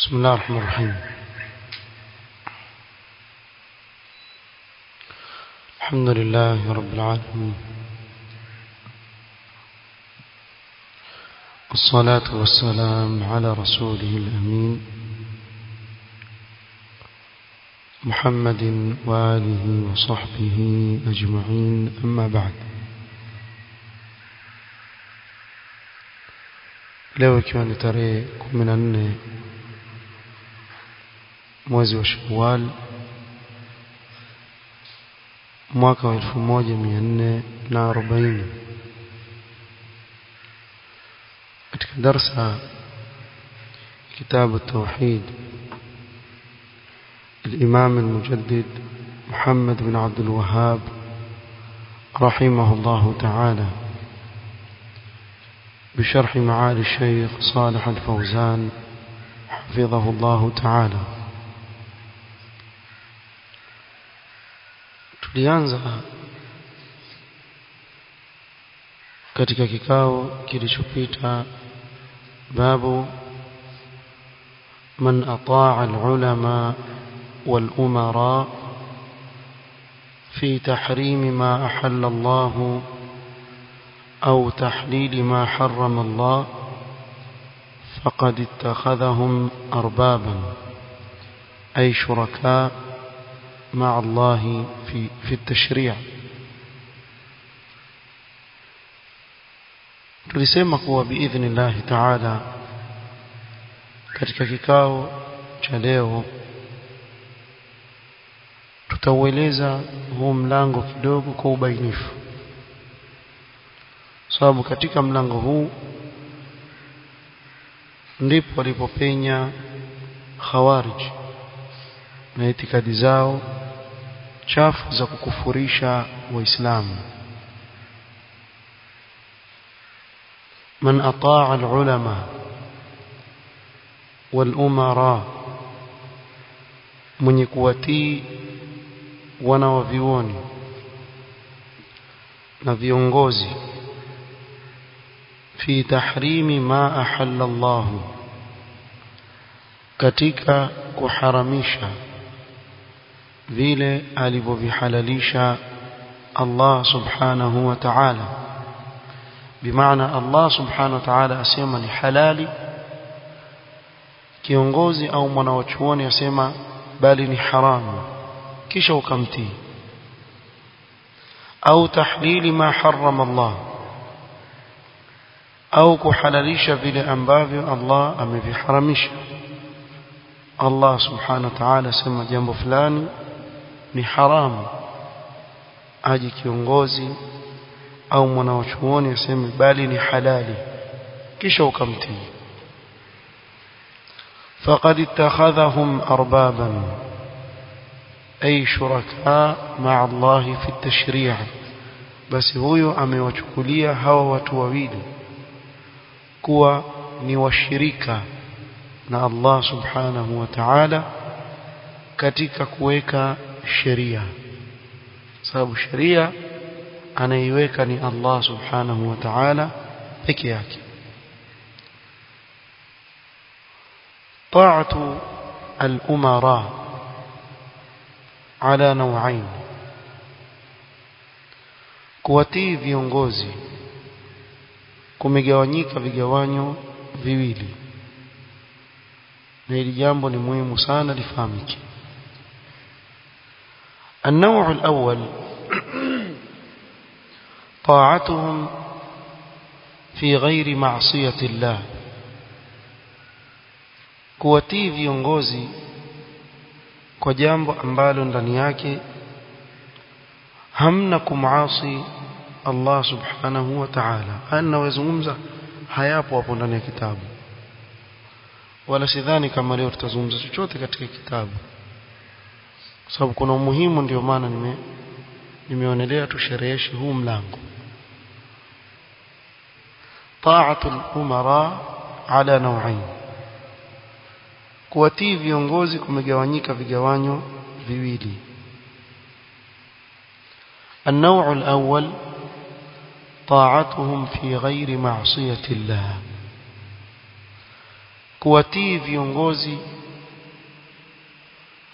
بسم الله الرحمن الرحيم الحمد لله رب العالمين والصلاة والسلام على رسوله الأمين محمد وآله وصحبه أجمعين أما بعد leo ikiwa ni tarehe kumi na nne mwezi wa Shawwal mwaka wa elfu moja mia nne na arobaini katika darsa كتاب التوحيد الإمام المجدد محمد بن عبد الوهاب رحمه الله تعالى بشرح معالي الشيخ صالح الفوزان حفظه الله تعالى tulianza katika kikao kilichopita babu man ataa alulama والأمراء في تحريم ما أحل الله أو تحليل ما حرم الله فقد اتخذهم أربابا أي شركاء مع الله في, في التشريع tulisema kuwa biidhni llahi taala katika kikao cha leo tutaueleza huu mlango kidogo kwa ubainifu sababu katika mlango huu ndipo walipopenya khawarij na itikadi zao chafu za kukufurisha waislamu man ataa alulama walumara mwenye kuwatii wana wa vioni na viongozi fi tahrimi ma ahalla Allah katika kuharamisha vile alivyovihalalisha Allah subhanahu wa ta'ala bimaana Allah subhanahu wa ta'ala asema ni halali kiongozi au mwanawachuoni asema bali ni haramu kisha ukamtii au tahlili ma harrama Allah au kuhalalisha vile ambavyo Allah ameviharamisha Allah subhanahu wa ta'ala sema jambo fulani ni haramu aje kiongozi au mwanachuoni aseme bali ni halali kisha ukamtii faqad ittakhadhahum arbaban ay shuraka ma'a Allah fi at-tashri' basi huyo amewachukulia hawa watu wawili kuwa ni washirika na Allah subhanahu wa ta'ala katika kuweka sheria sababu sheria anaiweka ni Allah subhanahu wa ta'ala peke yake طاعه الامراء على نوعين kuwatii viongozi kumegawanyika vigawanyo viwili na hili jambo ni muhimu sana lifahamike النوع الأول طاعتهم في غير معصية الله kuwatii viongozi kwa jambo ambalo ndani yake hamna kumasi Allah subhanahu wa ta'ala anawazungumza hayapo hapo ndani ya kitabu wala sidhani kama leo tutazungumza chochote katika kitabu kwa sababu kuna umuhimu ndio maana nime nimeonelea tushereheshe huu mlango ta'atul umara ala naw'ain kuwatii viongozi kumegawanyika vigawanyo viwili النوع الأول طاعتهم في غير معصية الله kuwatii viongozi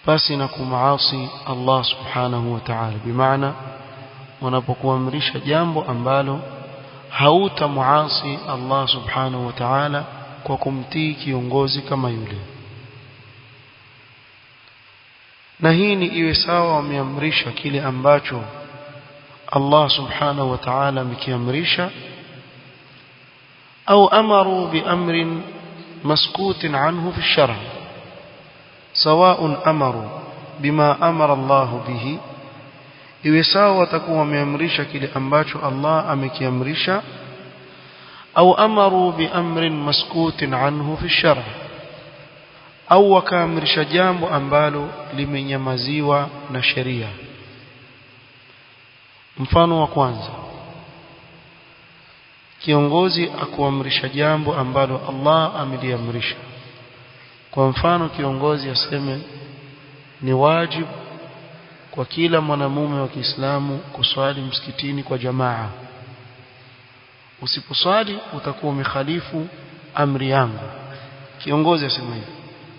basi na kumaasi Allah subhanahu wa ta'ala bimaana wanapokuamrisha jambo ambalo hautamuasi Allah subhanahu wa ta'ala kwa kumtii kiongozi kama yule na hii ni iwe sawa wameamrisha kile ambacho Allah subhanahu wa ta'ala amekiamrisha au amaru biamrin maskutin anhu fi shara سواء أمروا بما أمر الله به iwe sawa watakuwa wameamrisha kile ambacho Allah amekiamrisha au amaru biamrin maskutin anhu fi shara au wakaamrisha jambo ambalo limenyamaziwa na sheria mfano wa kwanza kiongozi akuamrisha jambo ambalo Allah ameliamrisha kwa mfano kiongozi aseme ni wajibu kwa kila mwanamume wa Kiislamu kuswali msikitini kwa jamaa usiposwali utakuwa umekhalifu amri yangu kiongozi asema hivi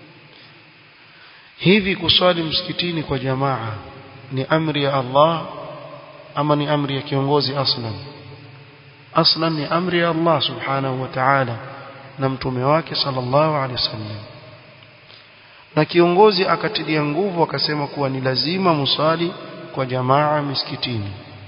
hivi kuswali msikitini kwa jamaa ni amri ya Allah ama ni amri ya kiongozi aslan aslan ni amri ya Allah subhanahu wa ta'ala na mtume wake sallallahu alaihi wasallam na kiongozi akatilia nguvu akasema kuwa ni lazima musali kwa jamaa miskitini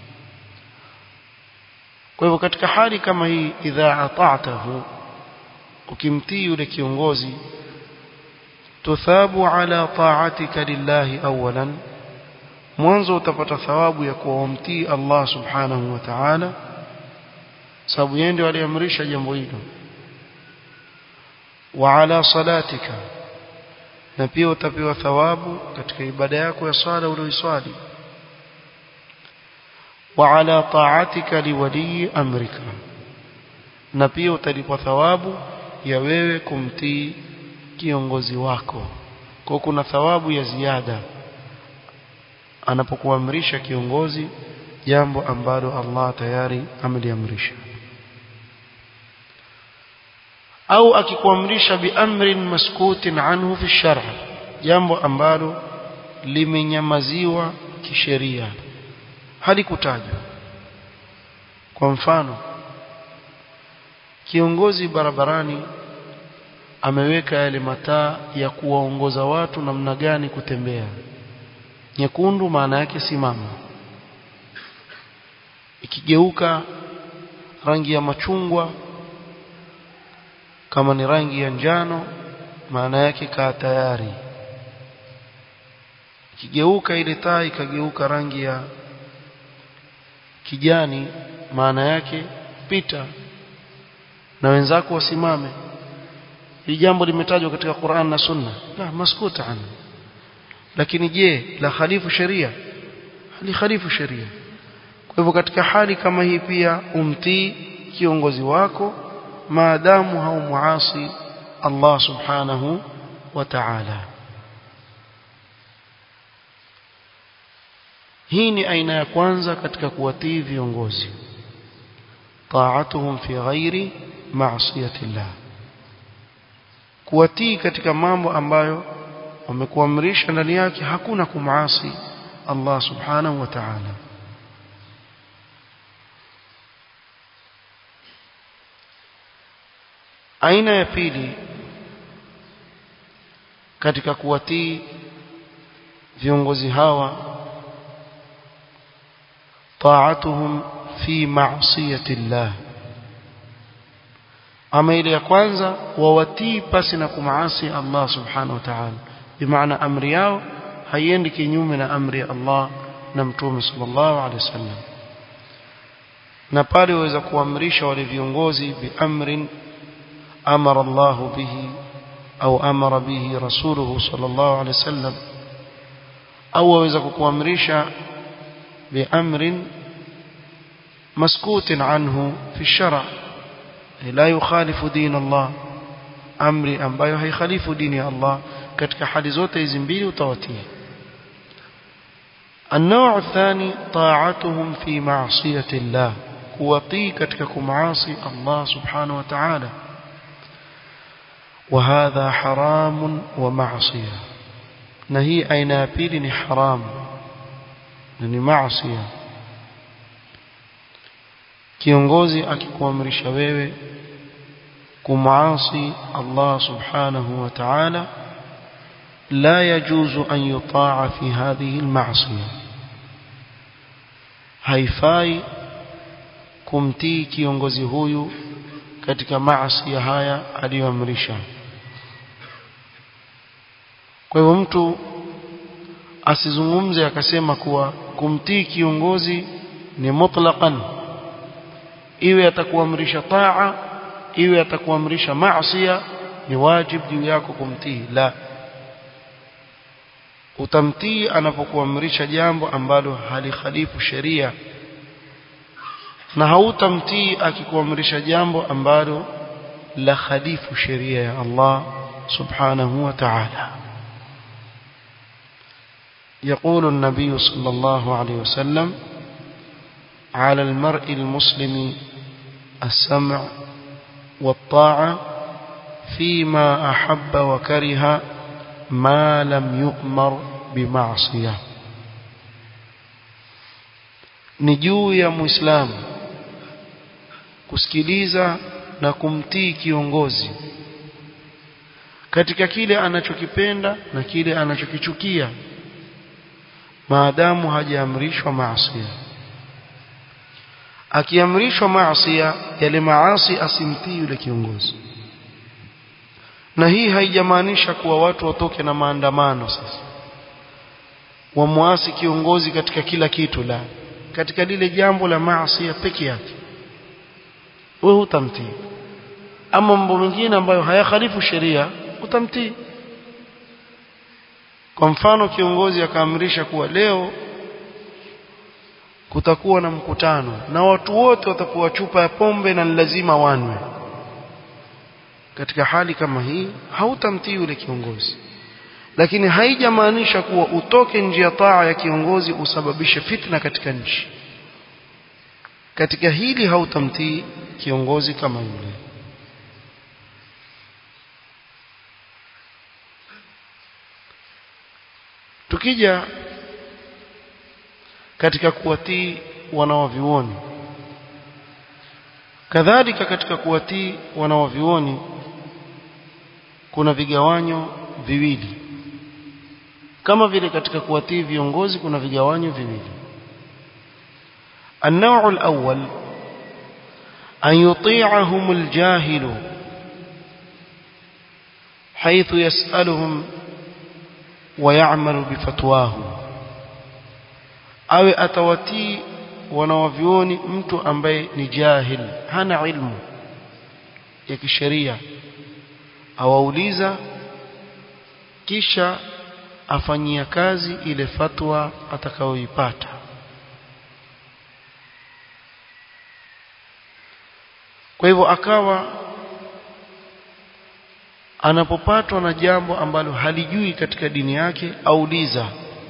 kwa hivyo katika hali kama hii idha ata'tahu ukimtii yule kiongozi tuthabu ala ta'atika lillahi awalan mwanzo utapata thawabu ya kuwa umtii Allah subhanahu wa ta'ala sababu yeye ndiye aliamrisha jambo hilo wa ala salatika na pia utapewa thawabu katika ibada yako ya swala uliyoiswali wa ala ta'atika liwali amrika na pia utalipwa thawabu ya wewe kumtii kiongozi wako kwa kuna thawabu ya ziada anapokuamrisha kiongozi jambo ambalo Allah tayari ameliamrisha au akikuamrisha biamrin maskutin anhu fi shar'a jambo ambalo limenyamaziwa kisheria halikutajwa kwa mfano kiongozi barabarani ameweka yale mataa ya kuwaongoza watu namna gani kutembea nyekundu maana yake simama ikigeuka rangi ya machungwa kama ni rangi ya njano maana yake kaa tayari ikigeuka ile taa ikageuka rangi ya kijani maana yake pita na wenzako wasimame hili jambo limetajwa katika Qur'an na Sunna la maskuta an lakini je la khalifu sheria hali khalifu sheria kwa hivyo katika hali kama hii pia umtii kiongozi wako maadamu haumuasi Allah subhanahu wa ta'ala hii ni aina ya kwanza katika kuwatii viongozi ta'atuhum fi ghairi ma'siyati Allah kuwatii katika mambo ambayo wamekuamrisha ndani yake hakuna kumaasi Allah subhanahu wa ta'ala aina ya pili katika kuwatii viongozi hawa ta'atuhum fi ma'siyati Allah ama ile ya kwanza wawatii pasi na kumaasi Allah subhanahu wa ta'ala bimaana amri yao haiendi kinyume na amri ya Allah na mtume sallallahu alaihi wasallam na pale waweza kuamrisha wale viongozi biamrin amara Allah bihi au amara bihi rasuluhu sallallahu alaihi wasallam au waweza kukuamrisha biamrin مسكوت عنه في الشرع لا يخالف دين الله amri ambayo haikhalifu dini ya Allah katika hali zote hizi mbili utawatii النوع الثاني طاعتهم في معصية الله kuwatii katika kumaasi Allah subhanahu wa ta'ala وهذا حرام ومعصية na hii aina ya pili ni haramu na ni maasi kiongozi akikuamrisha wewe kumasi Allah subhanahu wa ta'ala لا يجوز أن يطاع في هذه المعصية haifai kumtii kiongozi huyu katika maasi haya aliyoamrisha kwa hivyo mtu asizungumze akasema kuwa kumtii kiongozi ni mutlaqan iwe atakuamrisha taa iwe atakuamrisha maasi ni wajib juu yako kumtii la utamtii anapokuamrisha jambo ambalo halikhalifu sheria na hautamtii akikuamrisha jambo ambalo la khalifu sheria ya Allah subhanahu wa ta'ala يقول النبي صلى الله عليه وسلم على المرء المسلم السمع والطاعة فيما أحب وكره ما لم يؤمر بمعصية ni juu ya muislamu kusikiliza na kumtii kiongozi katika kile anachokipenda na kile anachokichukia maadamu hajaamrishwa maasi akiamrishwa maasi yale maasi asimtii yule kiongozi na hii haijamaanisha kuwa watu watoke na maandamano sasa wamwasi kiongozi katika kila kitu la katika lile jambo la maasi peke yake wewe utamtii ama mambo mengine ambayo hayakhalifu sheria utamtii kwa mfano kiongozi akaamrisha kuwa leo kutakuwa na mkutano na watu wote watakuwa chupa ya pombe na lazima wanwe katika hali kama hii hautamtii yule kiongozi lakini haijamaanisha kuwa utoke nje ya taa ya kiongozi usababishe fitna katika nchi katika hili hautamtii kiongozi kama yule tukija katika kuwatii wanawavioni kadhalika katika kuwatii wanawavioni kuna vigawanyo viwili kama vile katika kuwatii viongozi kuna vigawanyo viwili النوع الأول أن يطيعهم الجاهل حيث يسألهم ويعمل بفتواه awe atawatii wanawavyoni mtu ambaye ni jahil hana ilmu ya kisheria awauliza kisha afanyia kazi ile fatwa atakayoipata kwa hivyo akawa anapopatwa na jambo ambalo halijui katika dini yake auliza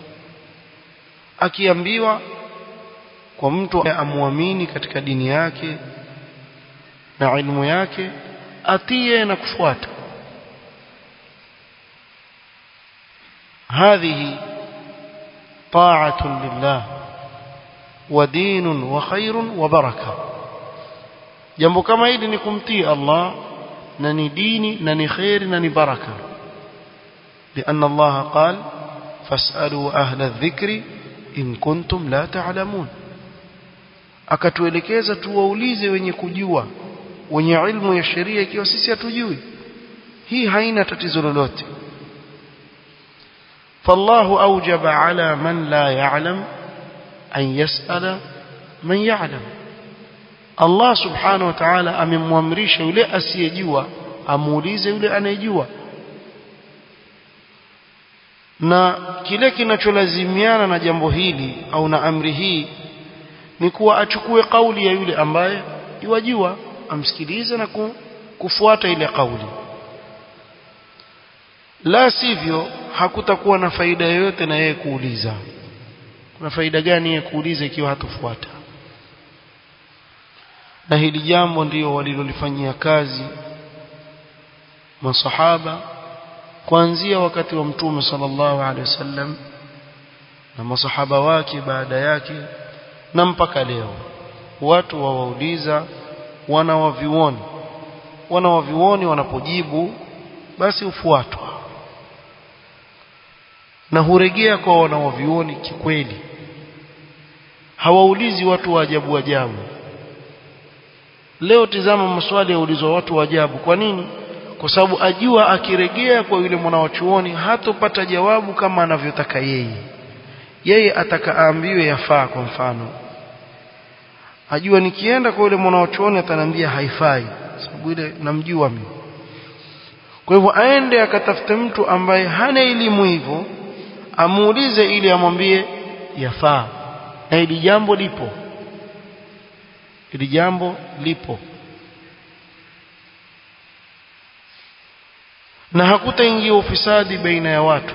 akiambiwa kwa mtu amuamini katika dini yake na ilmu yake atie na kufuata هذه طاعة لله ودين وخير وبركة jambo kama hili ni kumtii Allah na ni dini na ni khairi na ni baraka لأن الله قال فاسألوا أهل الذكر in kuntum la ta'lamun akatuelekeza tuwaulize wenye kujua wenye ilmu ya sheria ikiwa sisi hatujui hii haina tatizo lolote فالله أوجب على من لا يعلم أن يسأل من يعلم الله سبحانه وتعالى amemwamrisha yule asiyejua amuulize yule anayejua na kile kinacholazimiana na jambo hili au na amri hii ni kuwa achukue kauli ya yule ambaye iwajua amsikilize na kufuata ile kauli la sivyo hakutakuwa na faida yoyote na yeye kuuliza kuna faida gani yeye kuuliza ikiwa hatofuata na hili jambo ndiyo walilolifanyia kazi masahaba kuanzia wakati wa mtume sallallahu alaihi wasallam na masahaba wake baada yake na mpaka leo watu wawauliza wana wavioni wana wavioni wanapojibu basi ufuatwa na huregea kwa wana wavioni kikweli hawaulizi watu wa ajabu ajabu leo tizama maswali yaulizwa watu wa ajabu kwa nini kwa sababu ajua akiregea kwa yule mwanawachuoni hatopata jawabu kama anavyotaka yeye yeye atakaambiwe yafaa kwa mfano ajua nikienda kwa yule mwanawachuoni ataniambia haifai sababu ile namjua mimi kwa hivyo aende akatafute mtu ambaye hana elimu hivyo amuulize ili amwambie yafaa na hili jambo lipo hili jambo lipo na hakutaingia ufisadi baina ya watu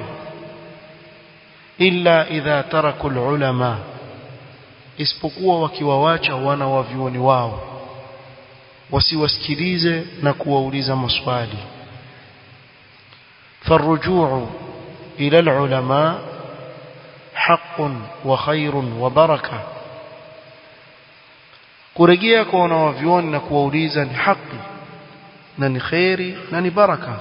illa idha taraku ulama isipokuwa wakiwawacha wana wa vyuoni wao wasiwasikilize na kuwauliza maswali فالرجوع إلى العلماء حق وخير وبركة kurejea kwa wanawavyuoni na kuwauliza ni haki na ni kheri na ni baraka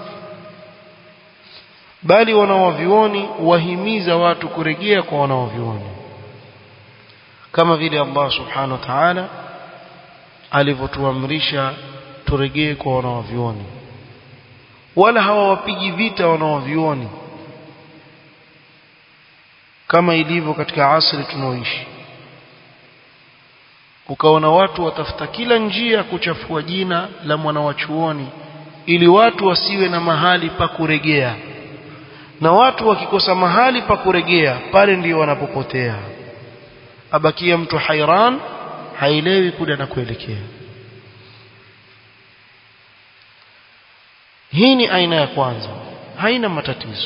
bali wanawavyuoni wahimiza watu kurejea kwa wanawavyuoni kama vile Allah subhanahu wa ta'ala alivyotuamrisha turejee kwa wanawavyuoni wala hawawapigi vita wanawavyuoni kama ilivyo katika asri tunaoishi ukaona watu watafuta kila njia kuchafua jina la mwanawachuoni ili watu wasiwe na mahali pa kuregea na watu wakikosa mahali pa kuregea pale ndio wanapopotea abakia mtu hairan haelewi kule anakuelekea hii ni aina ya kwanza haina matatizo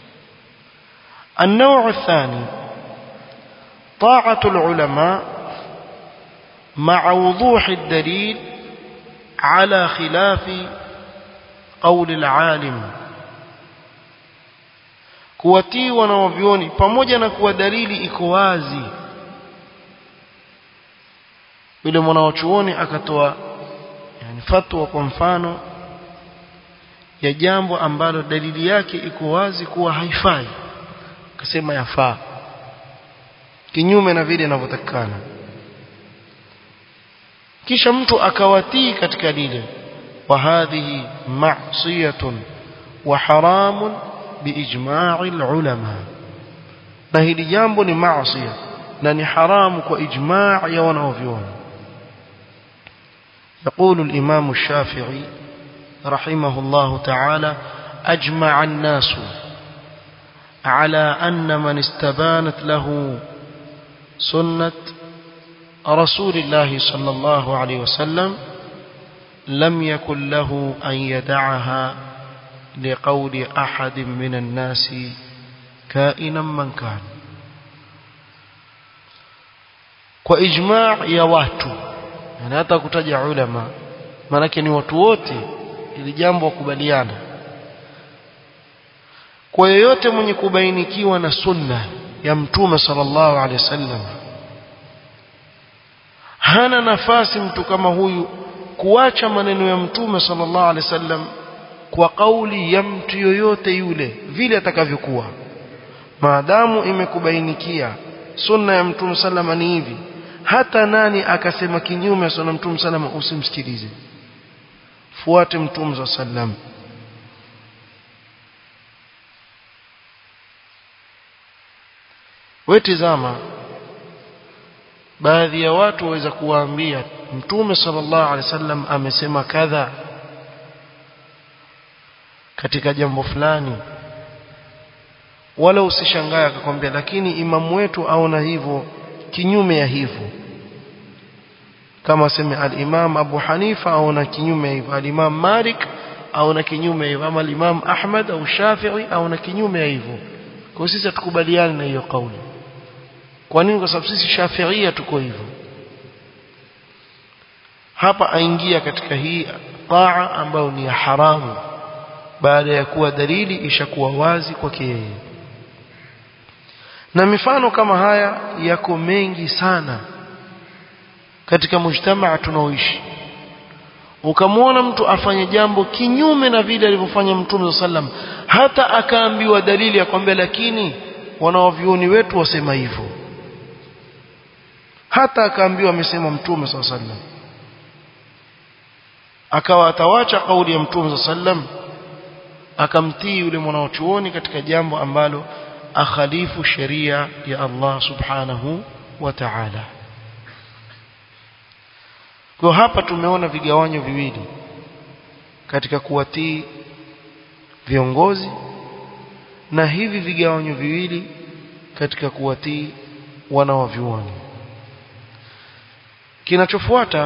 النوع الثاني طاعة العلماء مع وضوح الدليل على خلاف قول العالم kuwatii wanaovyoni pamoja na kuwa dalili iko wazi yule mwanawachuoni akatoa yani fatwa kwa mfano ya jambo ambalo dalili yake iko wazi kuwa haifai akasema yafaa kinyume na vile inavyotakikana kisha mtu akawatii katika lile wa hadhihi ma'siyatun wa haramun biijma'i ulama na hili jambo ni maasi na ni haramu kwa ijma' ya wanaovyuoni يقول الإمام الشافعي رحمه الله تعالى أجمع الناس على أن من استبانت له سنة رسول الله صلى الله عليه وسلم لم يكن له أن يدعها لقول أحد من الناس كائنا من كان وإجماع يا watu yani hata kutaja ulama maanake ni watu wote ili jambo wakubaliana kwa yoyote mwenye kubainikiwa na sunna ya mtume sallallahu alaihi wasallam hana nafasi mtu kama huyu kuacha maneno ya mtume sallallahu alaihi wasallam kwa kauli ya mtu yoyote yule vile atakavyokuwa maadamu imekubainikia sunna ya mtume sallama ni hivi hata nani akasema kinyume sana mtume sallama usimsikilize fuate mtume sallam wetizama baadhi ya watu waweza kuwaambia mtume sallallahu alaihi wasallam amesema kadha katika jambo fulani wala usishangae akakwambia lakini imamu wetu aona hivyo kinyume ya hivyo kama sema al-Imam Abu Hanifa aona kinyume hivyo al-Imam Malik aona kinyume hivyo ama al-Imam Ahmad au Shafi'i aona kinyume hivyo kwa sisi hatukubaliani na hiyo kauli kwa nini kwa sababu sisi Shafi'ia tuko hivyo hapa aingia katika hii taa ambayo ni ya haramu baada ya kuwa dalili ishakuwa wazi kwake yeye na mifano kama haya yako mengi sana katika mujtamaa tunaoishi ukamwona mtu afanye jambo kinyume na vile alivyofanya mtume sallam hata akaambiwa dalili ya kwambia lakini wanaovioni wetu wasema hivyo hata akaambiwa amesema mtume sallam akawa atawacha kauli ya mtume sallam akamtii yule mwanachuoni katika jambo ambalo akhalifu sheria ya Allah subhanahu wa ta'ala kwa hapa tumeona vigawanyo viwili katika kuwatii viongozi na hivi vigawanyo viwili katika kuwatii wanaovyuoni kinachofuata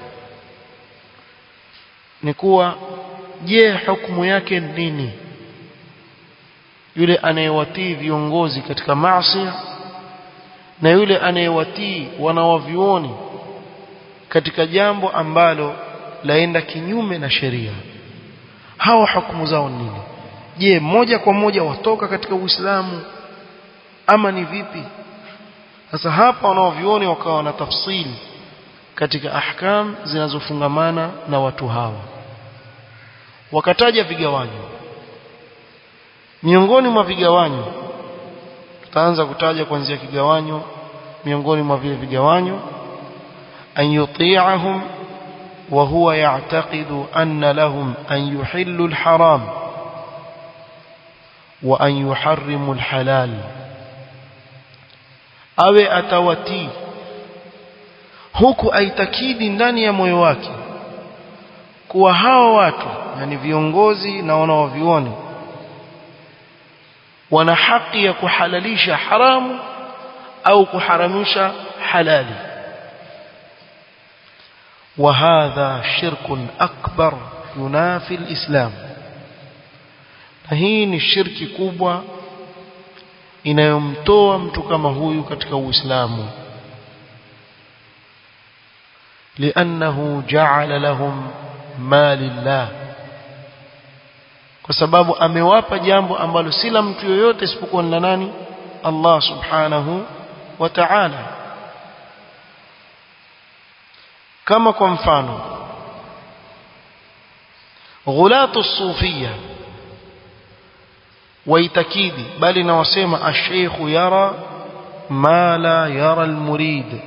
ni kuwa je hukumu yake nini yule anayewatii viongozi katika maasi na yule anayewatii wanawavyuoni katika jambo ambalo laenda kinyume na sheria hawa hukumu zao nini je moja kwa moja watoka katika Uislamu ama ni vipi sasa hapa wanaovioni wakawa na tafsiri katika ahkam zinazofungamana na watu hawa wakataja vigawanyo miongoni mwa vigawanyo tutaanza kutaja kuanzia kigawanyo miongoni mwa vile vigawanyo an yuti'ahum wa huwa ya'taqidu anna lahum an yuhillu al-haram wa an yuharrimu al-halal awe atawatii huku aitakidi ndani ya moyo wake kuwa hawa watu yani viongozi na wanaovioni wana haki ya kuhalalisha haramu au kuharamisha halali وهذا شرك أكبر ينافي الإسلام hii ni shirki kubwa inayomtoa mtu kama huyu katika Uislamu لأنه جعل لهم ما لله kwa sababu amewapa jambo ambalo si la mtu yoyote isipokuwa ni la nani Allah subhanahu wa ta'ala kama kwa mfano ghulatu sufia waitakidi bali na wasema ash-shaykh yara ma la yara al-murid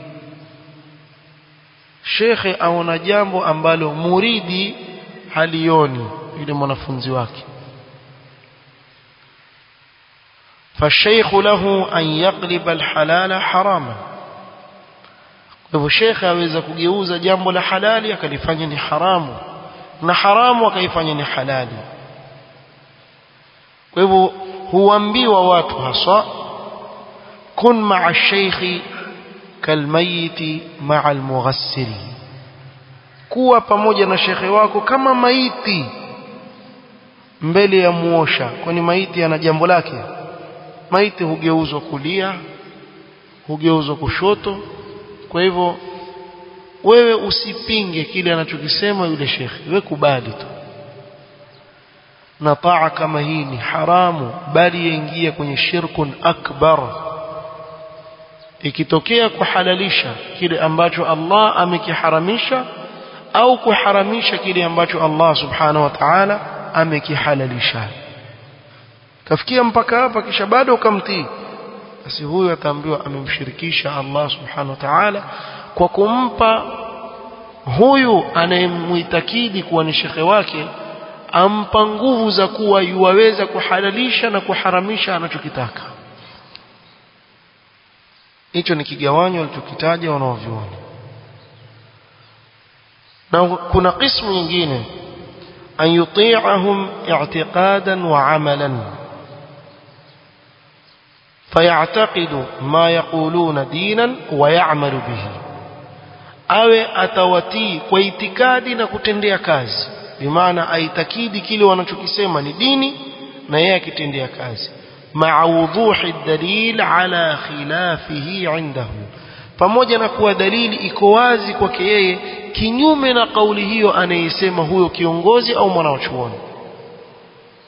shekhe aona jambo ambalo muridi halioni yule mwanafunzi wake فالشيخ له أن يقلب الحلال حراما hivyo shekhe aweza kugeuza jambo la halali akalifanya ni haramu na haramu akaifanya ni halali kwa hivyo huambiwa watu haswa kun ma'a sheikhi kalmayiti ma'a almughassili kuwa pamoja na shekhe wako kama maiti mbele ya muosha kwani maiti ana jambo lake maiti hugeuzwa kulia hugeuzwa kushoto kwa hivyo wewe usipinge kile anachokisema yule shekhi wewe kubali tu na taa kama hii ni haramu bali yaingia kwenye shirkun akbar ikitokea kuhalalisha kile ambacho Allah amekiharamisha au kuharamisha kile ambacho Allah subhanahu wa ta'ala amekihalalisha kafikia mpaka hapa kisha bado ukamtii basi huyu ataambiwa amemshirikisha Allah subhanahu wa ta'ala kwa kumpa huyu anayemuitakidi kuwa ni shekhe wake ampa nguvu za kuwa yuwaweza kuhalalisha na kuharamisha anachokitaka hicho ni kigawanyo alichokitaja wanaovyuoni na kuna qismu nyingine an yuti'ahum i'tiqadan wa 'amalan فيعتقد ما يقولون دينا ويعمل به awe atawatii kwa itikadi na kutendea kazi bimaana aitakidi kile wanachokisema ni dini na yeye akitendea kazi ma'a wuduhi dalil ala khilafihi indahu pamoja na kuwa dalili iko wazi kwake yeye kinyume na kauli hiyo anayesema huyo kiongozi au mwanachuoni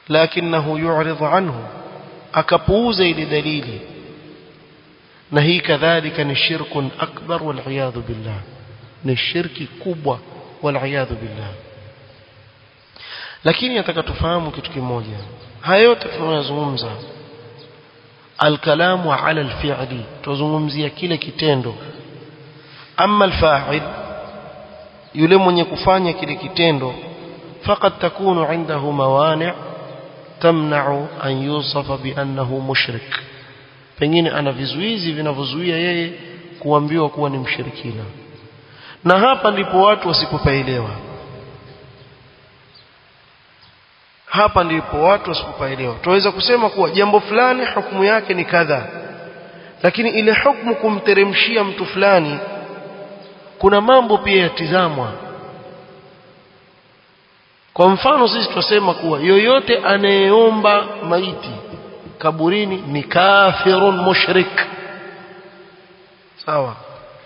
lakinahu yu'rid anhu akapuuza ile dalili na hii kadhalika ni shirkun akbar wal billah ni shirki kubwa wal billah lakini nataka tufahamu kitu kimoja haya yote tunayozungumza alkalamu ala alfi'li tuzungumzia kile kitendo amma alfa'il yule mwenye kufanya kile kitendo faqad takunu indahu mawani' tamna'u an yusafa bi annahu mushrik pengine ana vizuizi vinavyozuia yeye kuambiwa kuwa ni mshirikina na hapa ndipo watu wasipopaelewa hapa ndipo watu wasipopaelewa tunaweza kusema kuwa jambo fulani hukumu yake ni kadha lakini ile hukumu kumteremshia mtu fulani kuna mambo pia yatizamwa kwa mfano sisi tunasema kuwa yoyote anayeomba maiti kaburini ni kafirun mushrik sawa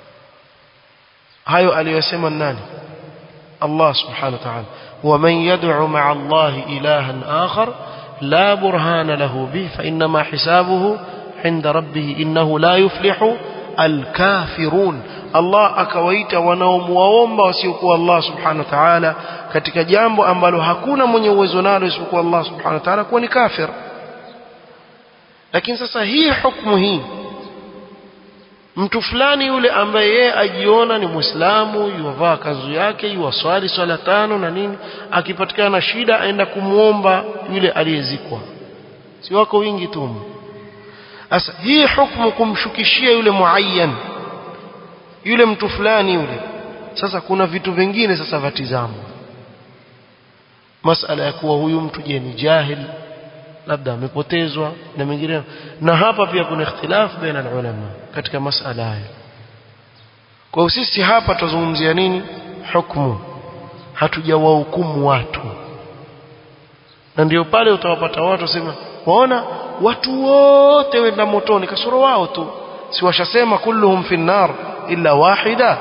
hayo aliyosema nani Allah subhanahu wa ta'ala ومن يدعو مع الله إلها آخر لا برهان له به فإنما حسابه عند ربه إنه لا يفلح الكافرون Allah akawaita wanaomuomba wasiokuwa Allah subhanahu wa ta'ala katika jambo ambalo hakuna mwenye uwezo nalo isipokuwa Allah subhanahu wa ta'ala kuwa ni kafir lakini sasa hii hukumu hii mtu fulani yule ambaye yeye ajiona ni muislamu yuvaa kanzu yake yuwaswali swala tano na nini akipatikana na shida aenda kumuomba yule aliyezikwa si wako wingi tu sasa hii hukumu kumshukishia yule muayyan yule mtu fulani yule sasa kuna vitu vingine sasa vatizamo masala ya kuwa huyu mtu je ni jahil labda amepotezwa na mengine na hapa pia kuna ikhtilafu baina ulama katika masala haya kwa hiyo sisi hapa tuzungumzia nini hukumu hatujawahukumu watu na ndio pale utawapata watu wasema waona watu wote wenda motoni kasoro wao tu si washasema kulluhum fi nar illa wahida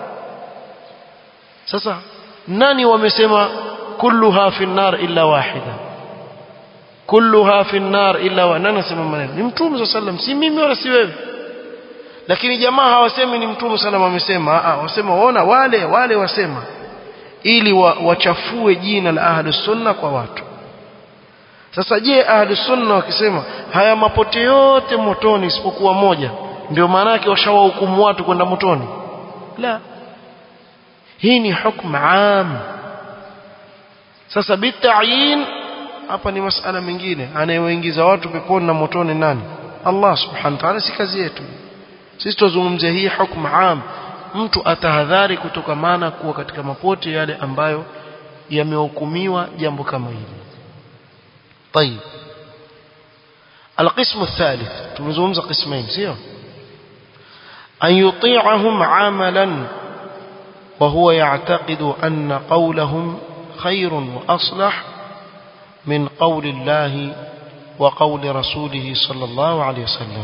sasa nani wamesema kulluha fi nar illa wahida kulluha fi nar illa wa nani anasema maneno ni mtume sallam si mimi wala si wewe lakini jamaa hawasemi ni mtume sallam amesema a wasema waona wale wale wasema ili wa, wachafue jina la ahlus sunna kwa watu sasa je ahlus sunna wakisema haya mapote yote motoni isipokuwa moja ndio maana yake washawahukumu watu kwenda motoni la hii ni hukumu am sasa bitayin hapa ni masala mengine anayewaingiza watu peponi na motoni nani Allah subhanahu wa ta'ala si kazi yetu sisi tuzungumzia hii hukumu am mtu atahadhari kutokamana kuwa katika mapote yale ambayo yamehukumiwa jambo kama hili طيب القسم الثالث tumezungumza قسمين sio أن يطيعهم عملا وهو يعتقد أن قولهم خير وأصلح من قول الله وقول رسوله صلى الله عليه وسلم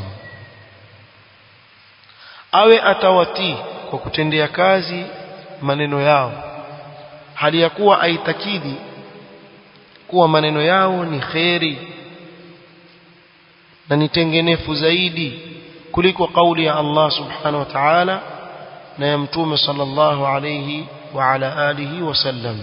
awe atawatii kwa kutendea kazi maneno yao hali ya kuwa aitakidi kuwa maneno yao ni kheri na ni tengenefu zaidi kuliko kauli ya Allah subhanahu wa ta'ala na ya mtume sallallahu alayhi wa ala alihi wasallam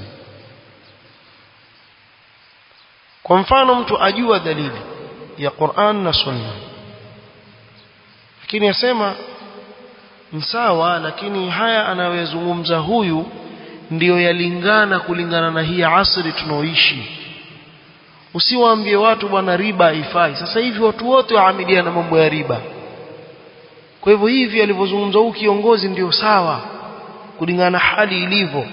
kwa mfano mtu ajua dalili ya Qur'an na Sunna lakini yasema msawa lakini haya anayozungumza huyu ndiyo yalingana kulingana na hii asri tunaoishi usiwaambie watu bwana riba haifai sasa hivi watu wote waamilia na mambo ya riba kwa hivyo hivi alivyozungumza huyu kiongozi ndio sawa kulingana na hali ilivyo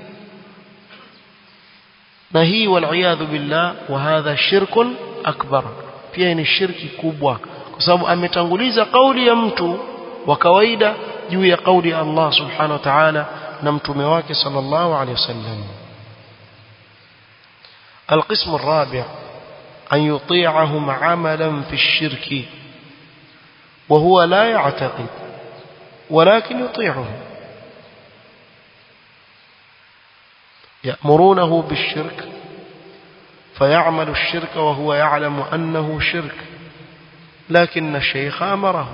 na hii waliyadhu billah wa hadha shirkun akbar pia ni shirki kubwa kwa sababu ametanguliza kauli ya mtu wa kawaida juu ya kauli ya Allah subhanahu wa ta'ala na mtume wake sallallahu alayhi wasallam القسم الرابع أن يطيعهم عملا في الشرك وهو لا يعتقد ولكن يطيعهم يأمرونه بالشرك فيعمل الشرك وهو يعلم أنه شرك لكن الشيخ أمره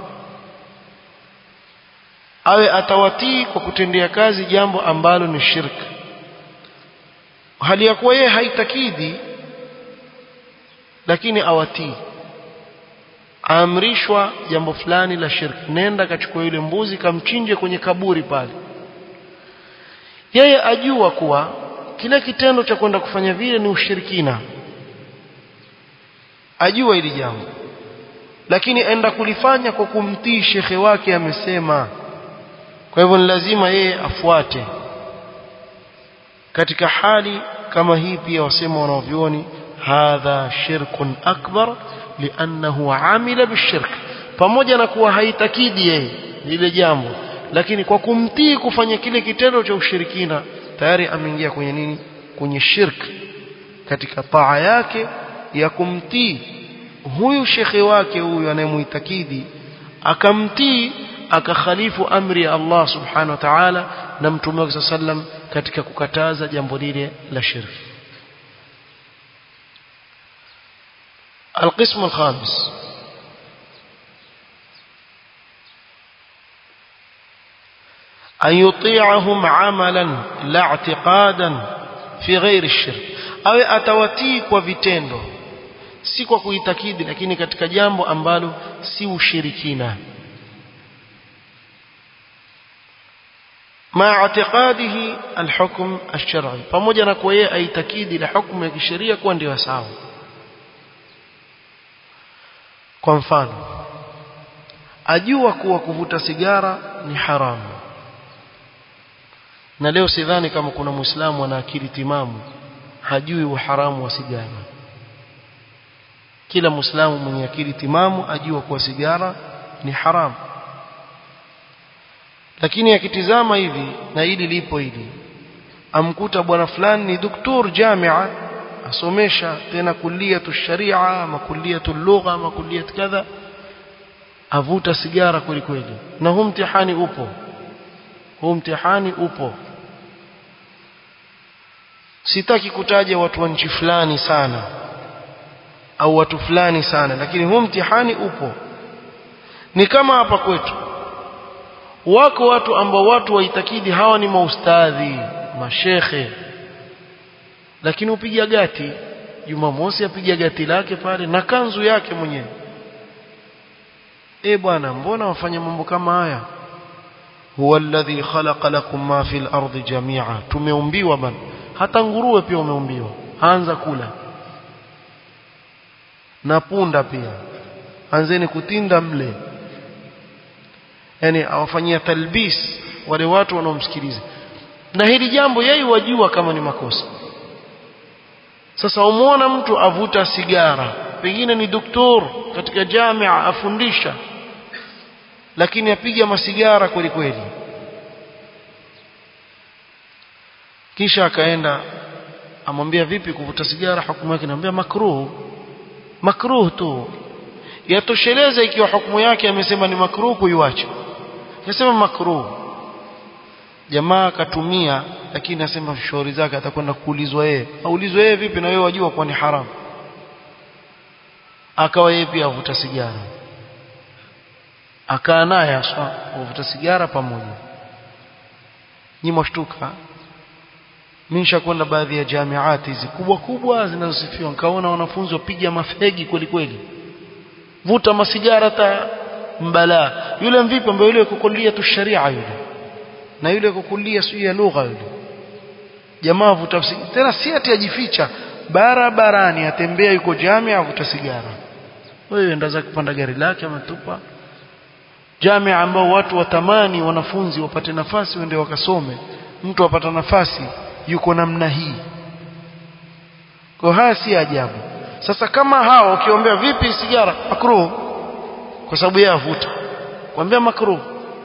awe atawatii kwa kutendea kazi jambo ambalo ni shirki hali ya kuwa yeye haitakidi lakini awatii aamrishwa jambo fulani la shirki nenda kachukua yule mbuzi kamchinje kwenye kaburi pale yeye ajua kuwa kile kitendo cha kwenda kufanya vile ni ushirikina ajua hili jambo lakini enda kulifanya kwa kumtii shekhe wake amesema kwa hivyo ni lazima yeye afuate katika hali kama hii pia wasema wanavyuoni hadha shirkun akbar liannahu amila bishirk pamoja na kuwa haitakidi yeye lile jambo lakini kwa kumtii kufanya kile kitendo cha ushirikina tayari ameingia kwenye nini kwenye shirk katika taa yake ya kumtii huyu shekhe wake huyu anayemuitakidi akamtii akakhalifu amri ya Allah subhanahu wa ta'ala na mtume wake sallam katika kukataza jambo lile la shirki القسم الخامس أن يطيعهم عملا لا اعتقادا في غير الشرك أو أتواتي وفيتندو si kwa kuitakidi lakini katika jambo ambalo si ushirikina مع اعتقاده الحكم الشرعي pamoja na kwa yeye aitakidi la hukumu ya kisheria kuwa ndio sawa kwa mfano ajua kuwa kuvuta sigara ni haramu na leo sidhani kama kuna muislamu ana akili timamu hajui uharamu wa sigara kila muislamu mwenye akili timamu ajua kuwa sigara ni haramu lakini akitizama hivi na hili lipo hili amkuta bwana fulani ni doktor jamia asomesha tena kulliyatu sharia ama kulliyatu lugha ama kulliyat kadha avuta sigara kweli kweli na huu mtihani upo huu mtihani upo sitaki kutaja watu wa nchi fulani sana au watu fulani sana lakini huu mtihani upo ni kama hapa kwetu wako watu ambao watu waitakidi hawa ni maustadhi mashekhe lakini upiga gati Jumamosi apiga gati lake pale na kanzu yake mwenyewe eh bwana mbona wafanya mambo kama haya huwa alladhi khalaqa lakum ma fil ardi jami'a tumeumbiwa bana hata nguruwe pia umeumbiwa anza kula na punda pia anzeni kutinda mle yani awafanyia talbis wale watu wanaomsikiliza na hili jambo yeye wajua kama ni makosa sasa umuona mtu avuta sigara pengine ni doktor katika jamia afundisha lakini apiga masigara kweli kweli kisha akaenda amwambia vipi kuvuta sigara hukumu yake anamwambia makruh makruh tu yatosheleza ikiwa hukumu yake amesema ni makruh kuiacha yasema makruh jamaa akatumia lakini asema shauri zake atakwenda kuulizwa yeye aulizwe yeye vipi na wewe wajua kwa ni haramu akawa yeye pia avuta sigara akaa naye aswa avuta sigara pamoja ni mshtuka mimi nishakwenda baadhi ya jamiati hizi kubwa kubwa zinazosifiwa nikaona wanafunzi wapiga mafegi kweli kweli vuta masigara ta mbala yule mvipi ambaye yule kukulia tu sharia yule na yule kukulia sio ya lugha yule jamaa vuta tena si ati ajificha barabarani atembea yuko jamia avuta sigara wewe enda zake kupanda gari lake ametupa jamia ambao watu watamani wanafunzi wapate nafasi wende wakasome mtu apata nafasi yuko namna hii kwa haya si ajabu sasa kama hao ukiombea vipi sigara makruh kwa sababu yeye avuta kwambia makruh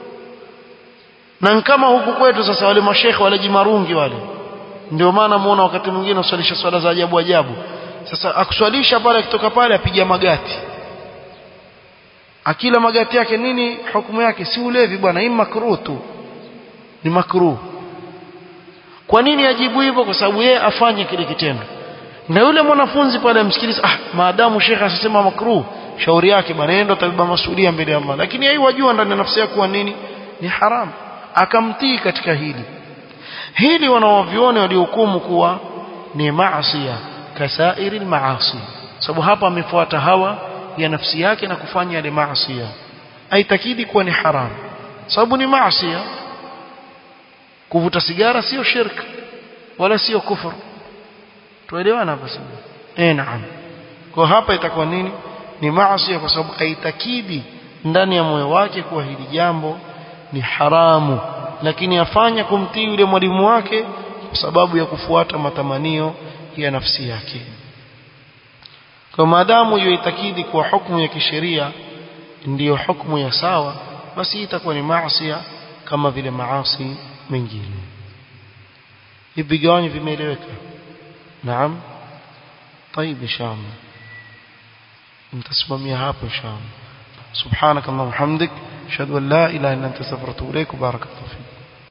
na kama huku kwetu sasa wale mashekhe wale jimarungi wale ndio maana muona wakati mwingine uswalisha swala za ajabu ajabu sasa akuswalisha pale akitoka pale apiga magati akila magati yake nini hukumu yake si ulevi bwana hii makruh tu ni makruh kwa nini ajibu hivyo kwa sababu yeye afanye kile kitendo na yule mwanafunzi pale amsikiliza ah maadamu shekhe asisema makruh shauri yake bwana yeye ndo atabeba masuhulia mbele ya Allah lakini yeye wajua ndani ya nafsi yake kuwa nini ni haram akamtii katika hili hili wanawavione waliohukumu kuwa ni maasiya kasairi maasi sababu hapa amefuata hawa ya nafsi yake na kufanya yale maasiya aitakidi kuwa ni haram sababu ni maasiya kuvuta sigara sio shirk wala sio kufur tuelewana hapa sasa eh naam kwa hapa itakuwa nini ni maasi kwa sababu aitakidi ndani ya moyo wake kuwa hili jambo ni haramu lakini afanya kumtii yule mwalimu wake kwa sababu ya kufuata matamanio ya nafsi yake kwa maadamu yoitakidi kuwa hukumu ya kisheria ndiyo hukumu ya sawa basi itakuwa ni maasi kama vile maasi mengine hivi vigawanyo vimeeleweka naam طيب ان شاء الله nitasimamia hapo inshallah subhanak allahumma hamdik ashhadu an la ilaha illa anta astaghfiruka wa atubu ilaik barakallahu